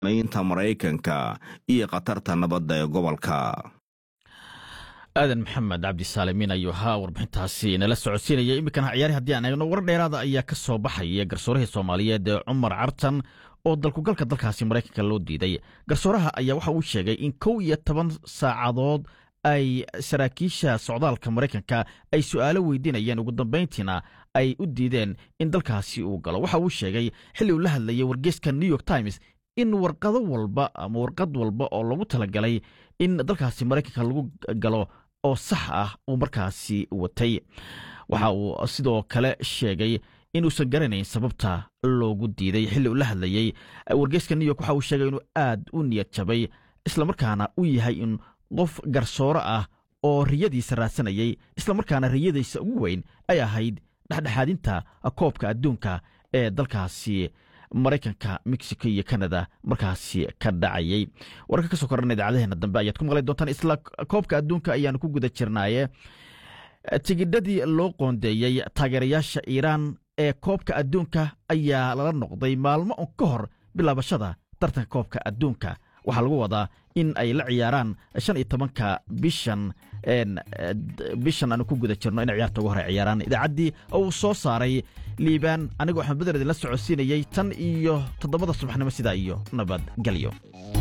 inta maraykanka iyo khatarta nabadda ee gobolka aadan maxamed cabdisaalimiin ayuu ahaa warbixintaasi nala socodsiinaya iminkana ciyaari haddii aan eegno war dheeraada ayaa ka soo baxaya garsoorihii soomaaliyeed ee cumar cartan oo dalkugalka dalkaasi maraykanka loo diiday garsooraha ayaa waxa uu sheegay in kow iyo toban saacadood ay saraakiisha socdaalka maraykanka ay su'aalo weydiinayeen ugu dambayntiina ay u diideen in dalkaasi uu galo waxa uu sheegay xilli uu la hadlayay wargeyska new york times in warqado walba ama warqad walba oo lagu talagalay in dalkaasi maraykanka lagu galo oo sax ah uu markaasi watay waxa uu sidoo kale sheegay inuusan garanayn sababta loogu diiday xilli uu la hadlayey wargeyska new york waxa uu sheegay inuu aad u niyad jabay islamarkaana u yahay in qof garsooro ah oo riyadiisa raadsanayay islamarkaana riyadiisa ugu weyn ay ahayd dhexdhexaadinta koobka adduunka ee dalkaasi maraykanka mexico iyo canada markaasi ka dhacayay wararka ka soo korana idaacadaheena dambe ayaad ku maqli doontaan isla koobka adduunka ayaanu ku guda jirnaaye tigidhadii loo qoondeeyey taageerayaasha iiraan ee koobka adduunka ayaa lala noqday maalmo un ka hor bilaabashada tartanka koobka adduunka waxaa lagu wadaa in ay la ciyaaraan shan iyo tobanka bishan bishan aanu ku guda jirno inay ciyaarta ugu hore ciyaaraan idaacaddii uu soo saaray liibaan anigoo axmed beder idinla socodsiinayey tan iyo toddobada subaxnimo sidaa iyo nabadgelyo